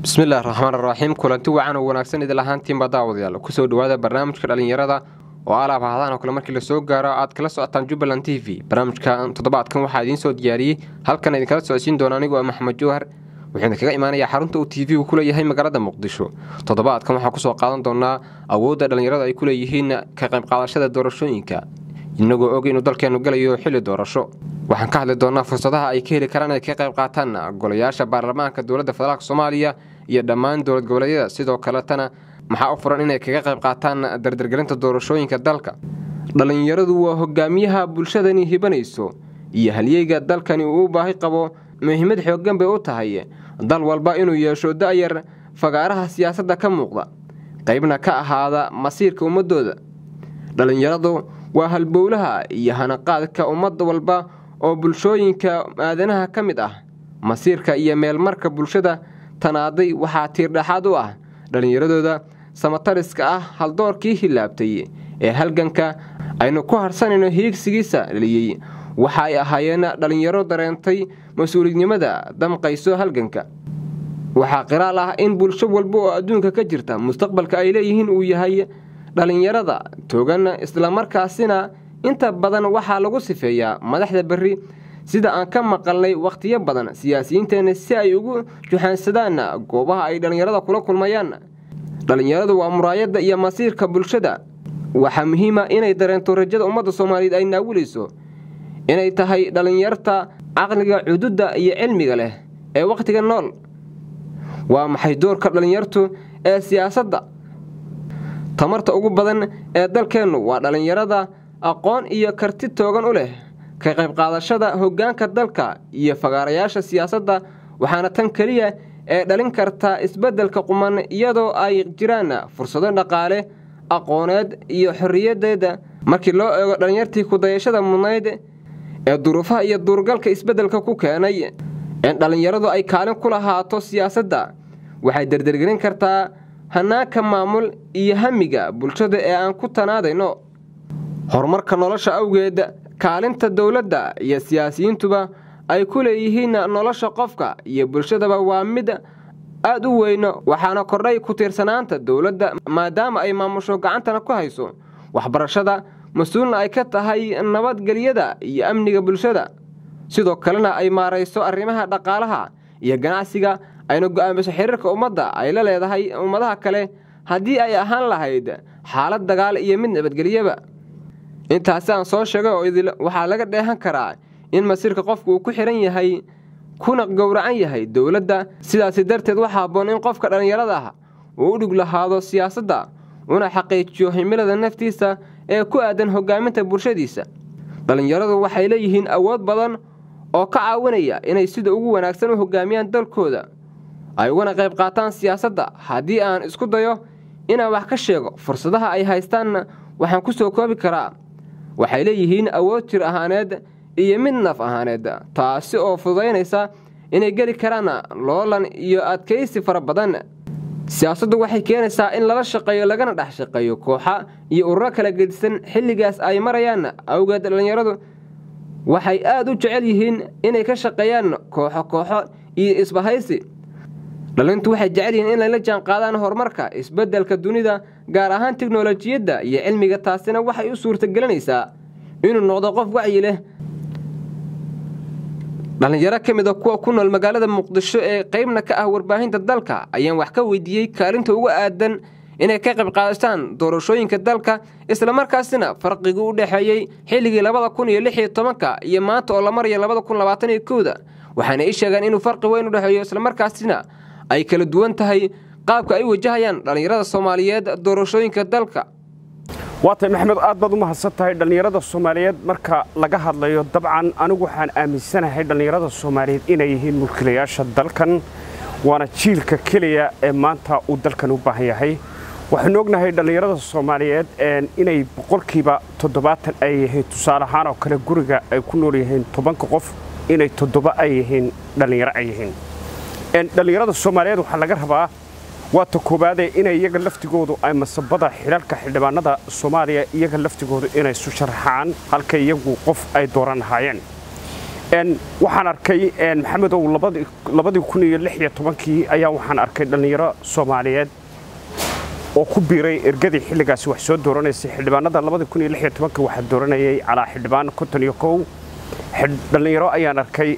bismillahi raxmaan raxiim kulanti wacan oo wanaagsan idil ahaantiinba daawadayaal kusoo dhawaada barnaamijka dhallinyarada oo alaab ahadaan oo kale markii lasoo gaaro aad kala socotaan jubbaland t v barnaamijka toddobaadkan waxaa idiin soo diyaariyey halkan idinkala socodsiin doona anigoo maxamed jowhar wuxuuna kaga imaanayaa xarunta uu t v-gu ku leeyahay magaalada muqdisho toddobaadkan waxaa kusoo qaadan doonaa awoodda dhallinyaradu ay ku leeyihiin ka qaybqaadashada doorashooyinka inagoo og inuu dalkeennu galayo xilli doorasho waxaan ka hadli doonaa fursadaha ay ka heli karaan inay ka qayb qaataan golayaasha baarlamaanka dowladda federaalk soomaaliya iyo dhammaan dowlad goboleedyada sidoo kaletana maxaa u furan inay kaga qayb qaataan dardargelinta doorashooyinka dalka dhallinyaradu waa hogaamiyaha bulshadani hibanayso iyo halyeyga dalkani uu u baahi qabo muhiimad xooggan bay u tahay dal walba inuu yeesho da'yar fagaaraha siyaasadda ka muuqda qaybna ka ahaada masiirka ummadooda dhallinyaradu waa halbowlaha iyo hanaqaadka ummad walba oo bulshooyinka aadanaha ka mid ah masiirka iyo meelmarka bulshada tanaaday waxaa tiirdhaxaad u ah dhallinyaradooda samatariska ah haldoorkii hilaabtay ee halganka aynu ku harsanayno hiigsigiisa dhaliyey waxa ay ahaayeen dhallinyaro dareentay mas-uuliyadnimada damqayso halganka waxaa qiraal ah in bulsho walba oo adduunka ka jirta mustaqbalka ay leeyihiin uu yahay dhallinyarada togan islamarkaasina inta badan waxaa lagu sifeeyaa madaxda berri sida aan ka maqalnay wakhtiyo badan siyaasiyiinteenna si ay ugu juxaansadaan goobaha ay dhallinyarada kula kulmayaan dhallinyaradu waa muraayadda iyo masiirka bulshada waxaa muhiima inay dareento rajada ummadda soomaaliyeed ay naawilayso inay tahay dhallinyarta caqliga cududda iyo cilmiga leh ee wakhtiga nool waa maxay doorka dhallinyartu ee siyaasadda tamarta ugu badan ee dalkeennu waa dhallinyarada aqoon iyo karti toogan u leh ka qaybqaadashada hoggaanka dalka iyo fagaarayaasha siyaasadda waxaana tan keliya ee dhalin karta isbeddelka quman iyadoo ay jiraan fursado dhaqaale aqooneed iyo xorriyadeeda markii loo eego dhallinyartii kudayashada mudnayd ee duruufaha iyo duurgalka isbeddelka ku keenay in dhallinyaradu ay kaalin ku lahaato siyaasadda waxay dardargelin kartaa hanaanka maamul iyo hamiga bulshada ee aan ku tanaadayno horumarka nolosha awgeed kaalinta dowladda iyo siyaasiyiintuba ay ku leeyihiin nolosha qofka iyo bulshadaba waa mid aad u weyn waxaana kordhay ku tiirsanaanta dowladda maadaama ay maamusho gacantana ku hayso waxbarashada mas-uulna ay ka tahay nabadgelyada iyo amniga bulshada sidoo kalena ay maarayso arrimaha dhaqaalaha iyo ganacsiga ayna go'aamiso xiriirka ummadda ay la leedahay ummadaha kale haddii ay ahaan lahayd xaalad dagaal iyo mid nabadgelyaba intaasi aan soo sheegay oo idil waxaa laga dheehan karaa in masiirka qofku uu ku xihan yahay kuna gowracan yahay dowladda sidaasi darteed waxaa habboon in qofka dhallinyarada ah uu u dhig lahaado siyaasadda una xaqiijiyo himilada naftiisa ee ku aadan hogaaminta bulshadiisa dhallinyaradu waxay leeyihiin awood badan oo ka caawinaya inay sida ugu wanaagsan u hogaamiyaan dalkooda ay ugana qayb qaataan siyaasadda haddii aan isku dayo inaan wax ka sheego fursadaha ay haystaanna waxaan ku soo koobi karaa waxay leeyihiin awood jir ahaaneed iyo mid naf ahaaneed taasi oo fududaynaysa inay geli karaan loolan iyo adkaysi fara badan siyaasaddu waxay keenaysaa in lala shaqeeyo lagana dhex shaqeeyo kooxa iyo ururo kala gedisan xilligaas ay marayaan awgeed dhallinyaradu waxay aad u jecel yihiin inay ka shaqeeyaan kooxo kooxo iyo isbahaysi dhalintu waxay jecel yihiin inay la jaan qaadaan horumarka isbeddelka dunida gaar ahaan teknolojiyadda iyo cilmiga taasina waxay u suurtagelinaysaa inuu noqdo qof wacyi leh dhallinyaro ka mid a kuwa ku nool magaalada muqdisho ee qaybna ka ah warbaahinta dalka ayaan wax ka weydiiyey kaalinta uga aadan inay ka qayb qaadashaan doorashooyinka dalka islamarkaasina farqigii u dhexeeyey xilligii labada kun iyo lix iyo tobanka iyo maanta oo la maraya labada kun labaatan iyo kowda waxaana ii sheegeen inuu farqi weyn u dhexeeyo islamarkaasina ay kala duwan tahay qaabka ay wajahayaan dhallinyarada soomaaliyeed doorashooyinka dalka waatay maxamed aad baad u mahadsan tahay dhallinyarada soomaaliyeed marka laga hadlayo dabcan anigu waxaan aaminsanahay dhallinyarada soomaaliyeed inay yihiin mulkiilayaasha dalkan waana jiilka keliya ee maanta uu dalkan u baahan yahay waxaanu ognahay dhallinyarada soomaaliyeed inay boqolkiiba toddobaatan ay yihiin tusaale ahaan oo kale guriga ay ku nool yihiin tobanka qof inay toddoba ay yihiin dhallinyaro ay yihiin dhallinyarada soomaaliyeed waxaa laga rabaa waata koowaadee inay iyaga laftigoodu ay masabada xilalka xildhibaanada soomaaliya iyaga laftigoodu inay isu sharaxaan halka iyagu qof ay dooran lahaayeen waxaan arkay maxamedow labadii kun iyo lix iyo tobankii ayaa waxaan arkay dhallinyaro soomaaliyeed oo ku biiray ergadii xilligaasi wax soo dooranaysay xildhibaanada labadii kun iyo lix iyo tobankii waxaa dooranayay calaa xildhibaan konton iyo kow dhallinyaro ayaan arkay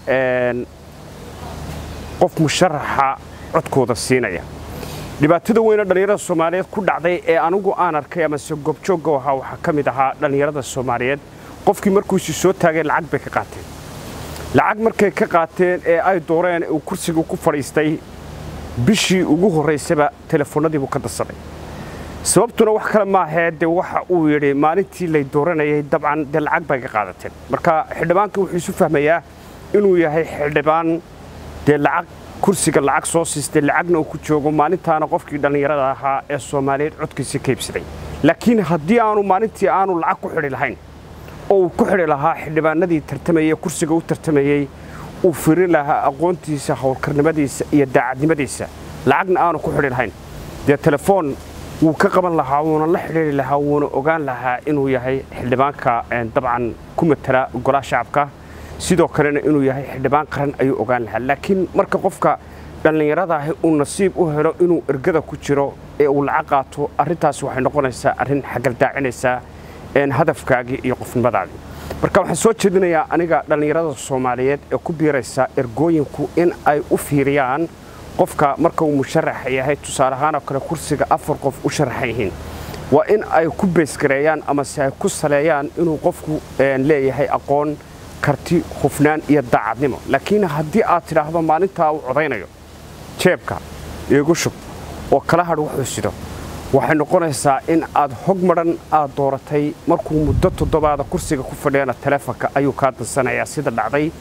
qof musharaxa codkooda siinaya dhibaatada weyne dhallinyarada soomaaliyeed ku dhacday ee anigu aan arkay amase goobjoogga ahaa waxaa ka mid ahaa dhallinyarada soomaaliyeed qofkii markuusi soo taageen lacag bay ka qaateen lacag markay ka qaateen ee ay dooreen uu kursiga ku fadhiistay bishii ugu horraysaba telefoonnadiibuu ka darsaday sababtuna wax kale maahee dee waxa uu yidhi maalintii lay dooranayay dabcan dee lacag bay ka qaadateen marka xildhibaanka wuxuu isu fahmayaa inuu yahay xildhibaan dee lacag kursiga lacag soo siistay lacagna uu ku joogo maalintaana qofkii dhallinyarada ahaa ee soomaaliyeed codkiisa ka iibsaday laakiin haddii aanu maalintii aanu lacag ku xidhi lahayn oo uu ku xidhi lahaa xildhibaanadii tartamayey kursiga u tartamayey uu firi lahaa aqoontiisa howlkarnimadiisa iyo daacadnimadiisa lacagna aanu ku xidhi lahayn dee telefoon wuu ka qaban lahaa wuuna la xidhiiri lahaa wuuna ogaan lahaa inuu yahay xildhibaanka dabcan ku matala golaha shacabka sidoo kalena inuu yahay xildhibaan qaran ayuu ogaan lahaa laakiin marka qofka dhallinyarada ahi uu nasiib u helo inuu ergada ku jiro ee uu lacag qaato arrintaas waxay noqonaysaa arrin xagaldaacinaysaa hadafkaagii iyo qofnimadaadii marka waxaan soo jeedinayaa aniga dhallinyarada soomaaliyeed ee ku biiraysa ergooyinku in ay u fiiriyaan qofka marka uu musharaxa yahay tusaale ahaan oo kale kursiga afar qof u sharaxan yihiin waa in ay ku beesgareeyaan amase ay ku saleeyaan inuu qofku leeyahay aqoon karti hufnaan iyo daacadnimo laakiin haddii aad tidhaahdo maalintaa uu codaynayo jeebka iigu shub oo kala hadh wuxuu sido waxay noqonaysaa in aad hog madhan aad dooratay markuu muddo toddobaada kursiga ku fadhiyana taleefonka ayuu kaa dansanayaa sida dhacday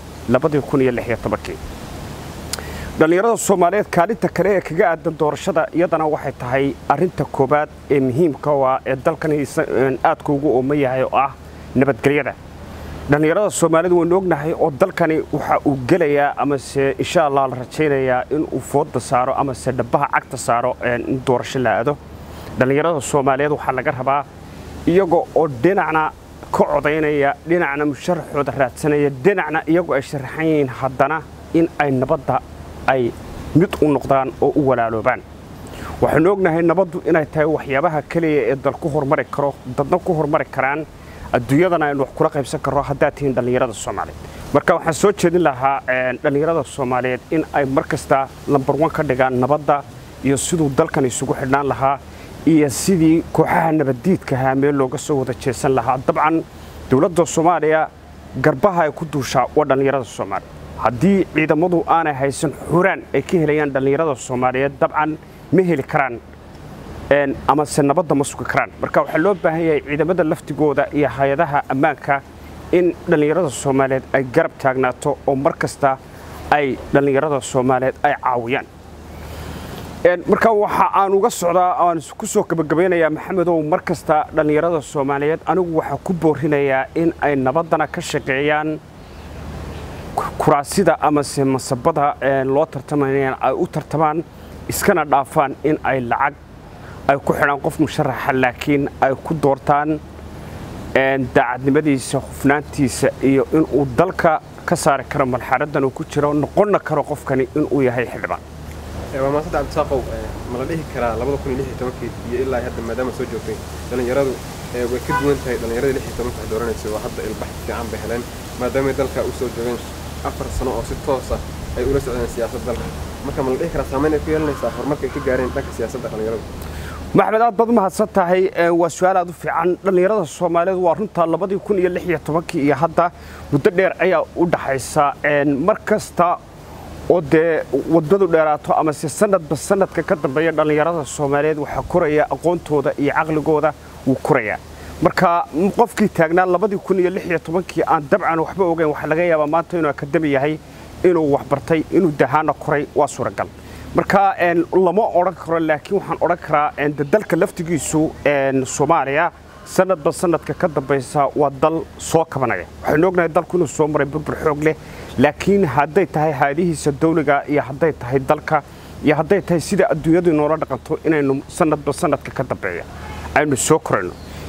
dhallinyarada soomaaliyeed kaalinta kale ee kaga aadan doorashada iyadana waxay tahay arinta koobaad ee muhiimka ah ee dalkan aadka ugu ooma yahay oo ah nabadgelyada dhallinyarada soomaalida waynu ognahay oo dalkani waxa uu gelayaa amase insha allah la rajaynayaa inuu fooda saaro amase dhabaha cagta saaro in doorasho la aado dhallinyarada soomaaliyeed waxaa laga rabaa iyaga oo dhinacna ka codaynaya dhinacna musharaxooda raadsanaya dhinacna iyagoo ay sharaxan yihiin haddana in ay nabadda ay mid u noqdaan oo u walaaloobaan waxaynu ognahay nabaddu inay tahay waxyaabaha keliya ee dal ku hormari karo dadna ku hormari karaan adduunyadana aynu wax kula qaybsan karno haddaad tihiin dhallinyarada soomaaliyeed marka waxaan soo jeedin lahaa dhallinyarada soomaaliyeed in ay mar kasta lambar wan ka dhigaan nabadda iyo siduu dalkan isugu xidhnaan lahaa iyo sidii kooxaha nabaddiidkahaa meel looga soo wada jeesan lahaa dabcan dowladda soomaaliya garbaha ay ku duushaa waa dhallinyarada soomaaliya haddii ciidamadu aanay haysan xuraan ay ka helayaan dhallinyarada soomaaliyeed dabcan ma heli karaan amase nabadda ma sugi karaan marka waxaa loo baahan yahay ciidamada laftigooda iyo hay-adaha ammaanka in dhallinyarada soomaaliyeed ay garab taagnaato oo mar kasta ay dhallinyarada soomaaliyeed ay caawiyaan marka waxa aan uga socdaa aan ku soo gabagabaynayaa maxamedow mar kasta dhallinyarada soomaaliyeed anigu waxaa ku boorinayaa in ay nabaddana ka shaqeeyaan kuraasida amase masabada loo tartamayaan ay u tartamaan iskana dhaafaan in ay lacag ay ku xidhaan qof musharaxa laakiin ay ku doortaan daacadnimadiisa hufnaantiisa iyo inuu dalka ka saari karo malxaraddan uu ku jiro noqonna karo qofkani inuu yahay xildhibaan waa maasada cabdisaaqow ma la dhihi karaa labada kun iyo lix iyo tobankii iyo ilaa hadda maadaama soo joogtay dhallinyaradu way ka duwan tahay dhallinyaradii lix iyo tobanka wax dooranaysa oo hadda ilbax fiican bay heleen maadaamay dalka u soo joogeen afar sano oo si toos ah ay ula socdeen siyaasadda dalka marka ma la dhihi karaa saamayn ay ku yeelanaysaa horumarka ay ka gaareen dhanka siyaasadda dhallinyaradu maxmed aad baad u mahadsan tahay waa su-aal aad u fiican dhallinyarada soomaaliyeed waa runtaa labadii kun iyo lix iyo tobankii iyo hadda muddo dheer ayaa u dhaxaysa mar kasta oo dee wadadu dheeraato amase sanadba sanadka ka dambeeya dhallinyarada soomaaliyeed waxaa koraya aqoontooda iyo caqligooda wuu korayaa marka qofkii taagnaa labadii kun iyo lix iyo tobankii aan dabcan waxba ogeyn waxaa laga yaabaa maanta inuu akademi yahay inuu waxbartay inuu dahaana koray waa suuragal marka lama odhan karo laakiin waxaan odhan karaa dalka laftigiisu soomaaliya sanadba sanadka ka dambaysa waa dal soo kabanaya waxaynu ognahay dalku inuu soo maray burbur xoog leh laakiin hadday tahay haadihiisa dawliga iyo hadday tahay dalka iyo hadday tahay sida adduunyadu inoola dhaqanto inaynu sanadba sanadka ka dambeeya aynu soo korayno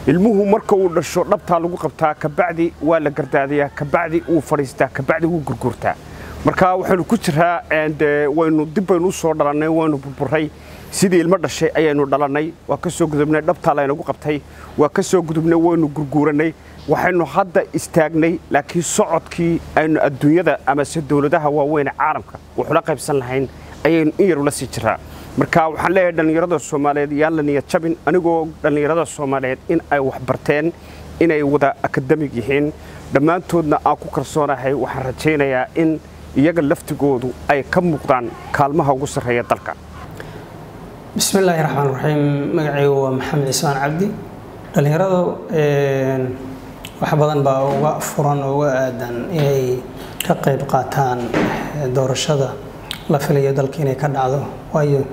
ilmuhu marka uu dhasho dhabtaa lagu qabtaa kabacdi waa la gardaadayaa kabacdi wuu fadhiistaa kabacdi wuu gurgurtaa marka waxaynu ku jiraa waynu dib baynu u soo dhalannay waynu burburay sidii ilmo dhashay ayaynu dhalannay waa ka soo gudubnay dhabtaa laynagu qabtay waa ka soo gudubnay waynu gurguurannay waxaynu hadda istaagnay laakiin socodkii aynu adduunyada amase dowladaha waaweyne caalamka wuxula qaybsan lahayn ayaynu in yar ula sii jiraa marka waxaan leeyahay dhallinyarada soomaaliyeed yaan la niyad jabin anigoo dhallinyarada soomaaliyeed in ay wax barteen inay wada akademig yihiin dhammaantoodna aan ku kalsoonahay waxaan rajaynayaa in iyaga laftigoodu ay ka muuqdaan kaalmaha ugu sarreeya dalka bismi illaahi raxmaan raxiim magacaygu waa maxamed cismaan cabdi dhallinyaradu wax badan baa uga furan oo uga aadan inay ka qayb qaataan doorashada la filayo dalka inay ka dhacdo waayo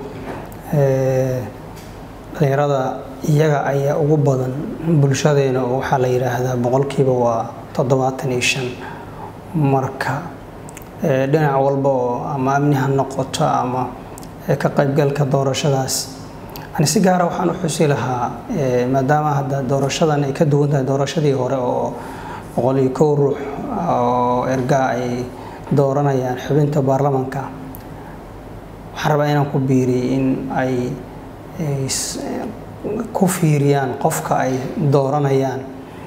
dhallinyarada iyaga ayaa ugu badan bulshadeena oo waxaa la yidhaahdaa boqolkiiba waa toddobaatan iyo shan marka dhinac walba oo ama amni ha noqoto ama ka qaybgalka doorashadaas ani si gaara waxaan u xusi lahaa maadaama hadda doorashadan ay ka duwan tahay doorashadii hore oo boqol iyo kow ruux oo ergaa ay dooranayaan xubinta baarlamanka waxaan rabaa inaan ku biiriyey in ay ku fiiriyaan qofka ay dooranayaan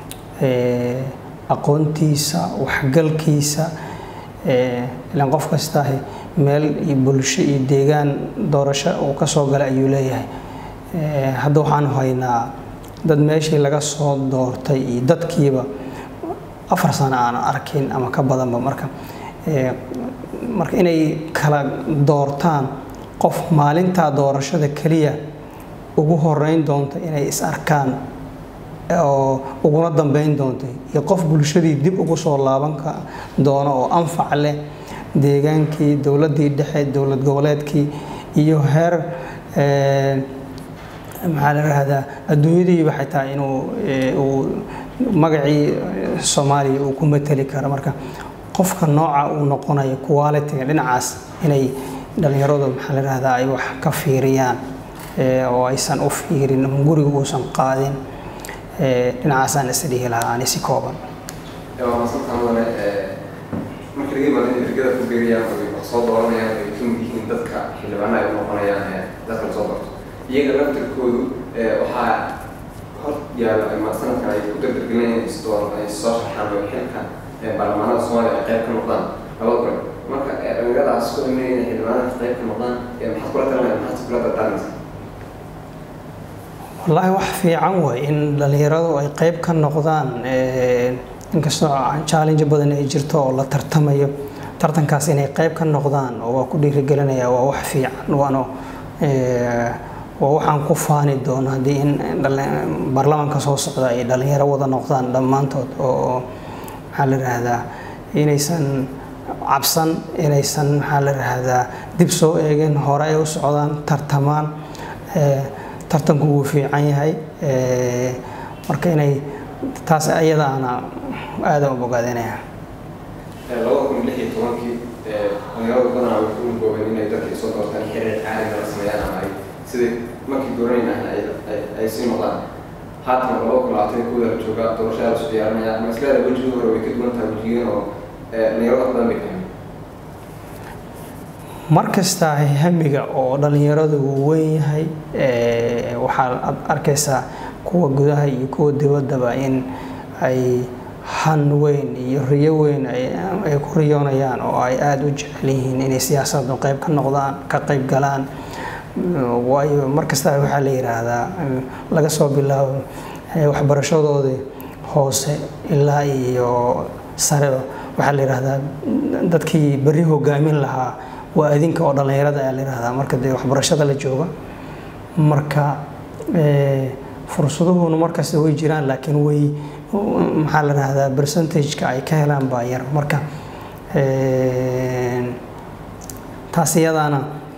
aqoontiisa waxgalkiisa ilaan qof kastaahi meel iyo bulsho iyo deegaan doorasho uu ka soo galay ayuu leeyahay hadda waxaanu haynaa dad meeshii laga soo doortay iyo dadkiiba afar sano aan arkin ama ka badanba marka marka inay kala doortaan qof maalintaa doorashada keliya ugu horeyn doonta inay is arkaan oo uguna dambeyn doonta iyo qof bulshadii dib ugu soo laaban doono oo anfac leh deegaankii dowladdii dhexe dowlad goboleedkii iyo heer maxaa la rahdaa adduunyadiiba xitaa inuu uu magacii soomaaliya uu ku mateli karo marka qofka nooca uu noqonayo qualitiga dhinacaas inay dhallinyaradu maxaa la rahdaa ay wax ka fiiriyaan oo aysan u fiirin guriga uusan qaadin dhinacaasaan is dhihi lahaa ani si kooban marka laga yimaado in ergada ku beerayaan oo wax soo dooranayaan ay ka mid yihiin dadka xildhibaana ay u noqonayaan dadka la soo doorto iyaga laftirkoodu waxaa hor yaalo ama sanadkan ay ku dardargelinayaan in isdoor ay soo sharxaan oo xilka baarlamaanada soomaaliya ay qayb ka noqdaan laba gole marka dhalinyaradaas ku imanaya inay xildhibaanada qayb ka noqdaan maxaad kula talinaya maxaad kula dardaarmaysa wallaahi wax fiican way in dhallinyaradu ay qayb ka noqdaan inkastoo challenge badan ay jirto oo la tartamayo tartankaas inay qayb ka noqdaan oo waa ku dhiirigelinaya waa wax fiican waano waa waxaan ku faani doono haddii in baarlamaanka soo socda ay dhallinyaro wada noqdaan dhammaantood oo maxaa la yidhaahdaa inaysan cabsan inaysan maxaa la yidhaahdaa dib soo eegin hore ay u socdaan tartamaan tartanku wuu fiican yahay marka inay taas ayadaana aada u bogaadinaya labada kun lix iyo tobankii dhalinyaradu badanaa waxay u goobeen inay dadka soo doortaan xiriir caalami la sameeyaan ama ay sidai markii dooranayna ay sii noqdaan haatan labada kun labaatan iyo kooda la joogaa doorashada la isu diyaarinaya ama isleeda wejigii hore way ka duwan tahay wejigiin oo dhalinyarada badan bay fahmeen mar kasta hamiga oo dhallinyaradu uu weyn yahay waxaa arkaysaa kuwa gudaha iyo kuwa dibaddaba in ay han weyn iyo riyo weyn ay ku riyoonayaan oo ay aada u jecel yihiin inay siyaasaddu qayb ka noqdaan ka qayb galaan waayo mar kasta waxaa la yidhaahdaa laga soo bilaabo waxbarashadoodii hoose ilaa iyo sareba waxaa la yidhaahdaa dadkii berri hogaamin lahaa waa adinka oo dhallinyarada ayaa la yidhahdaa marka dee waxbarashada la jooga marka fursaduhuna markasta way jiraan laakiin way maxaa la yidhahdaa percentageka ay ka helaan baa yar marka taas iyadaana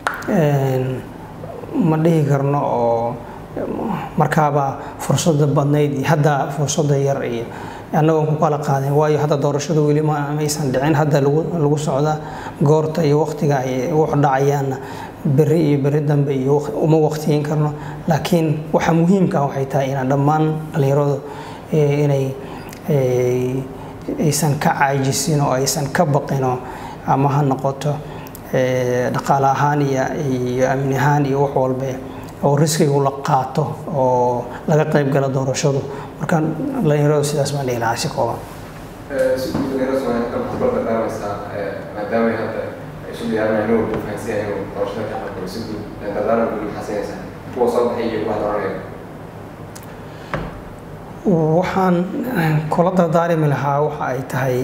ma dhihi karno oo markaaba fursada badnayd iyo hadda fursada yar iyo annagoon ku kala qaadin waayo hadda doorashada weli maysan dhicin hadda lagu socda goorta iyo waqtiga ay wax dhacayaanna beri iyo beri dambe iyo uma waqtiyin karno laakiin waxa muhiimka ah waxay tahay inaan dhammaan dhallinyaradu inay aysan ka caajisin oo aysan ka baqino ama ha noqoto dhaqaale ahaan iyo amni ahaan iyo wax walbe oo riskigu la qaato oo laga qayb gala doorashadu marka dhallinyaradu sidaas baan dhihi lahaa si kooban maadaama hadda isu diyaarinaya inuu fahansiya inuu doorashada ka qaybgalo si guud dardaaran guud maxaa siinaysaa kuwa soo baxay iyo kuwa dooranaya waxaan kula dardaarimi lahaa waxa ay tahay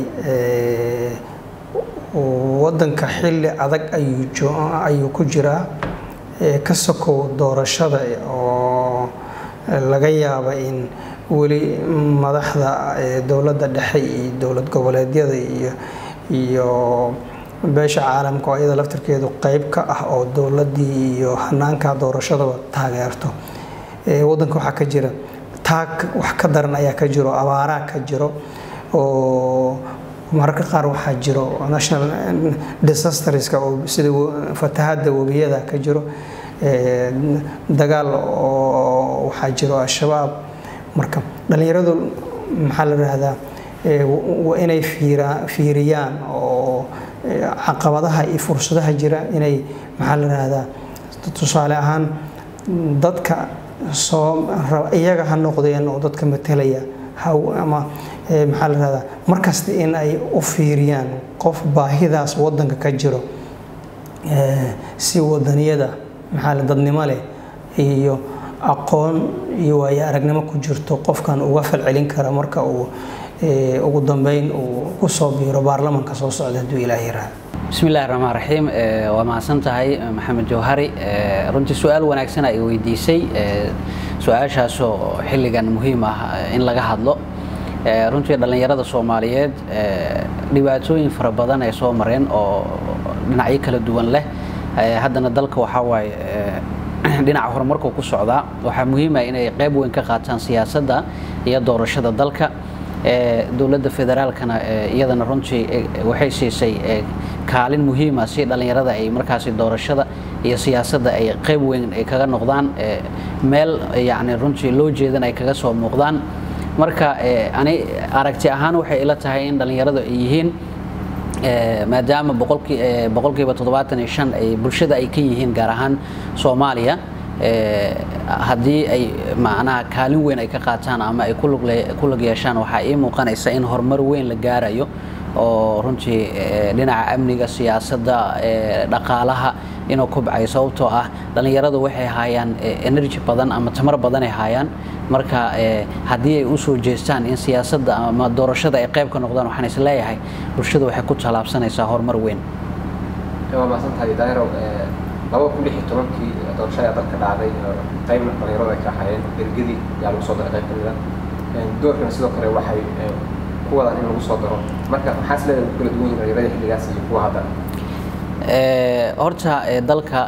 waddanka xilli adag ayuu ku jiraa ka sokow doorashada oo laga yaaba in weli madaxda dowladda dhexe iyo dowlad goboleedyada iyo iyo beesha caalamka oo iyada laftirkeedu qeyb ka ah oo dowladdii iyo hanaanka doorashadaba taageerto waddanka waxaa ka jira taag wax ka daran ayaa ka jiro abaaraa ka jiro oo mararka qaar waxaa jiro national disasterska oo sida fatahadda webiyada ka jiro dagaal oo waxaa jiro al-shabaab marka dhallinyaradu maxaa la rahdaa waa inay fiiriyaan oo caqabadaha iyo fursadaha jira inay maxaa la rahdaa tusaale ahaan dadka soo iyaga ha noqdeen oo dadka matelaya ama maxaa la rahdaa markasta in ay u fiiriyaan qof baahidaas waddanka ka jiro si wadaniyada maxaa la dadnimo leh iyo aqoon iyo waayo aragnimo ku jirto qofkan uga falcelin kara marka uu ugu dambeyn uu ku soo biiro baarlamanka soo socda hadduu ilaah yiraahdo bismi illahi raxmaan raxiim waa mahadsan tahay maxamed jawhari runtii su-aal wanaagsan ay weydiisay su-aashaasoo xilligan muhiim ah in laga hadlo runtii dhallinyarada soomaaliyeed dhibaatooyin fara badan ay soo mareen oo dhinacyo kala duwan leh haddana dalka waxaa waaye dhinaca horumarku ku socdaa waxaa muhiima inay qayb weyn ka qaataan siyaasadda iyo doorashada dalka dowladda federaalkana iyadana runtii waxay siisay kaalin muhiima si dhallinyarada ay markaasi doorashada iyo siyaasadda ay qayb weyn ay kaga noqdaan meel yacni runtii loo jeedan ay kaga soo muuqdaan marka ani aragti ahaan waxay ila tahay in dhallinyaradu ay yihiin maadaama boqolkiiba toddobaatan iyo shan ay bulshada ay ka yihiin gaar ahaan soomaaliya haddii ay macnaha kaalin weyn ay ka qaataan ama ay ku lug yeeshaan waxaa ii muuqanaysa in horumar weyn la gaarayo oo runtii dhinaca amniga siyaasadda dhaqaalaha inuu kubcayo sababtoo ah dhallinyaradu waxay haayaan energy badan ama tamar badan ay haayaan marka haddii ay usoo jeestaan in siyaasadda ama doorashada ay qayb ka noqdaan waxaan is leeyahay bulshada waxay ku tallaabsanaysaa horumar weyn waa mahadsan tahay daairow laba kun lix iyo tobankii doorashada ayaa dalka dhacday qaybna dhallinyarada ay ka ahaayeen ergadii ayaa lagu soo daray qayb kamid a doorkana sidoo kale waxay ku wadaan in lagu soo daro marka maxaa is leedahay ku kala duwan yihin dhallinyaradii xilligaas iyo kuwa hadda horta dalka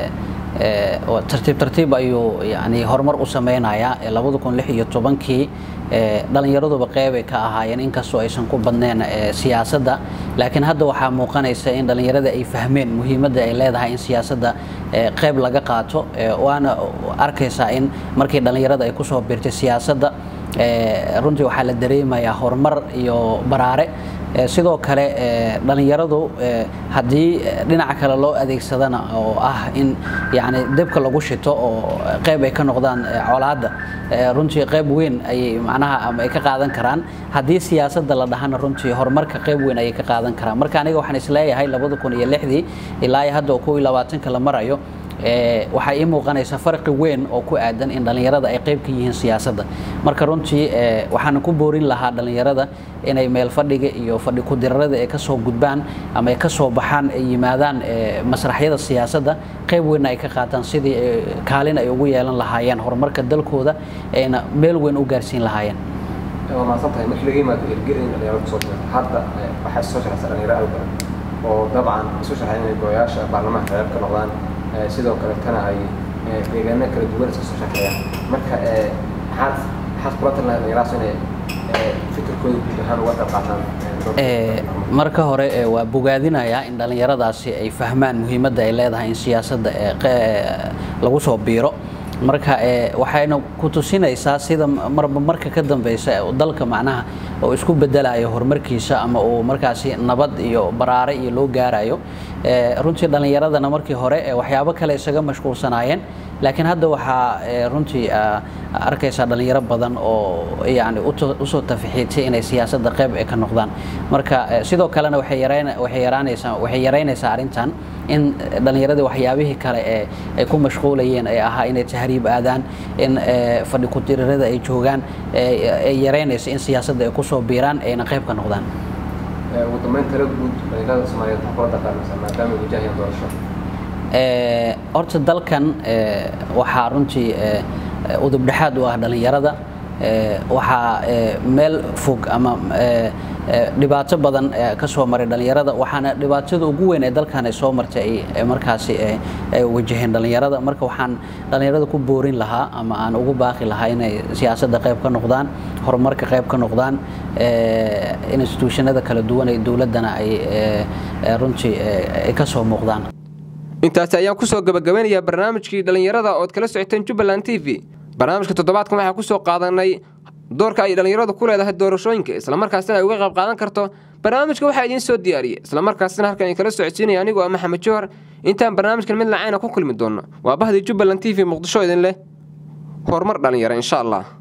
tartiib tartiib ayuu yani horumar u sameynayaa labada kun lix iyo tobankii dhallinyaraduba qeybay ka ahaayeen inkastoo aysan ku badneen siyaasadda laakiin hadda waxaa muuqanaysa in dhallinyarada ay fahmeen muhiimadda ay leedahay in siyaasadda qeyb laga qaato waana arkaysaa in markii dhallinyarada ay kusoo biirtay siyaasadda runtii waxaa la dareemayaa horumar iyo baraare sidoo kale dhallinyaradu haddii dhinaca kale loo adeegsadana oo ah in yani debka lagu shito oo qayb ay ka noqdaan colaadda runtii qayb weyn ayay macnaha ama ay ka qaadan karaan haddii siyaasadda la dhahana runtii horumarka qayb weyn ayay ka qaadan karaan marka aniga waxaan isleeyahay labada kun iyo lixdii ilaa iyo hadda kow iyo labaatanka la marayo waxaa ii muuqanaysa farqi weyn oo ku aadan in dhallinyarada ay qayb ka yihiin siyaasadda marka runtii waxaan ku boorin lahaa dhallinyarada inay meel fadhiga iyo fadhi ku-dirarada ay kasoo gudbaan ama ay kasoo baxaan ay yimaadaan masraxyada siyaasadda qayb weynna ay ka qaataan sidii kaalin ay ugu yeelan lahaayeen horumarka dalkooda ayna meel weyn u gaarsiin lahaayeen waa mahadsan tahay markii laga yimaado ergada in dhalinyarada kusoo jirta hadda waxaa soo sharaxsa dhalinyaro aad badan oo dabcan isu sharaxay inay gooyaasha baarlamaanka qayb ka noqdaan sidoo kale tana ay deegaano kala duwan iska soo shaqeeyaan marka maxaad maxaad kula talinahay dhalinyarahaas inay fikirkooda guud ahaan uga qayb qaataan marka hore waa bogaadinayaa in dhallinyaradaasi ay fahmaan muhiimadda ay leedahay in siyaasadda lagu soo biiro marka waxayna ku tusinaysaa sida marba marka ka dambeysa dalka macnaha oo isku bedelayo horumarkiisa ama uu markaasi nabad iyo baraare iyo loo gaarayo runtii dhallinyaradana markii hore waxyaabo kale isaga mashquulsanaayeen laakiin hadda waxaa runtii arkaysaa dhallinyaro badan oo yani usoo tafixiitay inay siyaasadda qayb ay ka noqdaan marka sidoo kalena waxay yaraanaysaa waxay yaraynaysaa arrintan in dhallinyaradii waxyaabihii kale ee ay ku mashquulayeen ay ahaa inay tahriib aadaan in fadhi ku-tirirada ay joogaan ay yaraynaysa in siyaasadda ay kusoo biiraan ayna qayb ka noqdaan ugu dambeyn tala guud dhallinyarada soomaaliyeed waxaa kula dhaqaameysaa maadaama ay wajahayaan doorasho horta dalkan waxaa runtii udubdhexaad u ah dhallinyarada waxaa meel fog ama dhibaato badan ka soo maray dhallinyarada waxaana dhibaatada ugu weyn ee dalkan ay soo martay ay markaasi ay wajaheen dhallinyarada marka waxaan dhallinyarada ku boorin lahaa ama aan ugu baaqi lahaa inay siyaasadda qayb ka noqdaan horumarka qayb ka noqdaan instituushanada kala duwan ee dowladdana ay runtii ay ka soo muuqdaan intaasi ayaan kusoo gabagabeynayaa barnaamijkii dhallinyarada ood kala socoteen jubbaland t v barnaamijka toddobaadkan waxaa kusoo qaadanay doorka ay dhallinyaradu ku leedahay doorashooyinka islamarkaasina ay uga qayb qaadan karto barnaamijka waxaa idiin soo diyaariyey islamarkaasina halkan ay kala socodsiinaya anigoo ah maxamed jowhar intaan barnaamijkan mid lacayna ku kulmi doonno waa bahdii jubbaland t v muqdisho idin leh horumar dhallinyaro insha allah